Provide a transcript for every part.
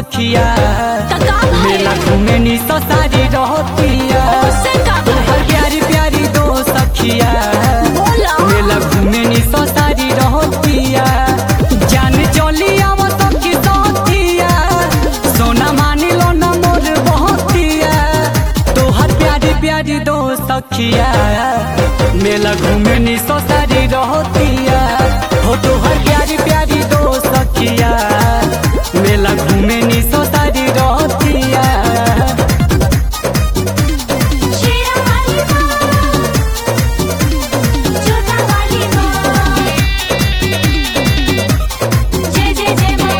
सखिया का का भाई? मेला घूमे नी सो सारी रहतिया उससे का भाई? तोहर प्यारी प्यारी दो सखिया बोला। मेला घूमे नी सो सारी रहतिया जान चली आव सखी सहतिया सोना मानी लो न मोर बहतिया तोहर प्यारी प्यारी दो सखिया मेला घूमे नी सो सारी रहतिया हो तोहर प्यारी प्यारी दो सखिया मेला घूमे नी सो सारी रहतिया शेरा वाली माँ छोटा वाली माँ जय जय जय माँ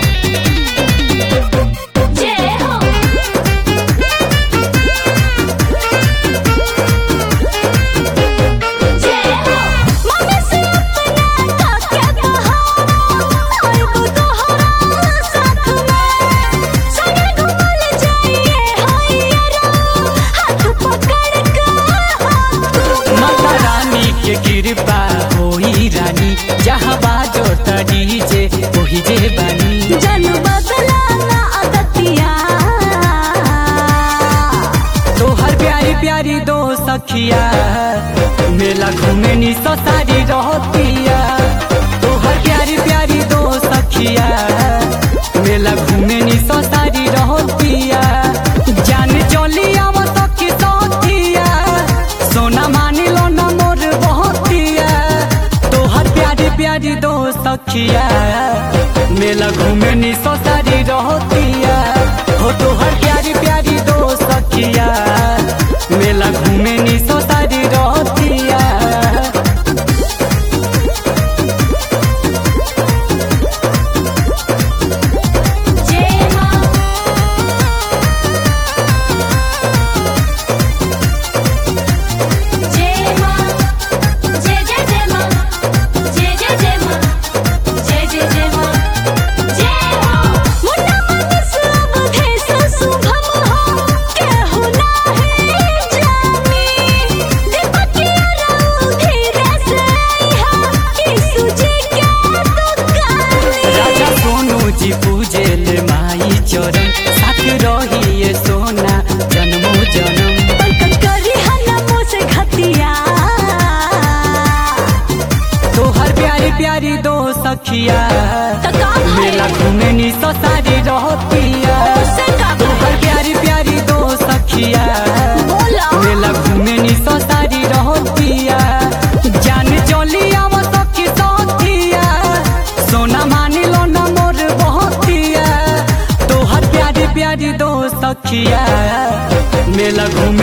जय हो जय हो मम्मी से अपना का क्या कहा आइबो तोहरा साथ में संगे घूमल जाइए हायरा हाथ पकड़ के हाथ माता रानी के कृपा होई रानी जहाँ बाजो तड़ी जे ओही जे बानी जन बदला ना अदतिया तोहर प्यारी प्यारी दो सखिया मेला घूमे नी सो सारी रहतिया तोहर प्यारी प्यारी दो सखिया मेला घूमे नी सो सारी रहतिया जान चली आव सखी सखिया सोना मानी लो न मोर बहतिया तोहर प्यारी प्यारी दो सखिया मेला घूमे नी सो सारी रहतिया हो तोहर प्यारी प्यारी दो सखिया मेला घूमे नी सो सारी रहतिया जय माँ जय माँ जय जय जय माँ जय जय जय माँ जय जय जय माँ जय हो मुन्ना मन सब भेष शुभम हो केहू नाही जानी दीपकिया रहू धीरे से आइहा यीशु जी के दुकानी राजा सोनू जी पूजे ले माई चरण साथ रही ये सोना जन्मो जन्म पंकज करी हनमो से घतिया तोहर प्यारी प्यारी दो सखिया तका भाई? मेला घूमे नी सो सारी रहतिया उससे का भाई? तोहर प्यारी प्यारी दो सखिया बोला। मेला घूमे नी सो सारी रहतिया जान चली आव सखी सखिया सोना मानी लो न मोर बहतिया तोहर प्यारी प्यारी दो सखिया मेला घूमे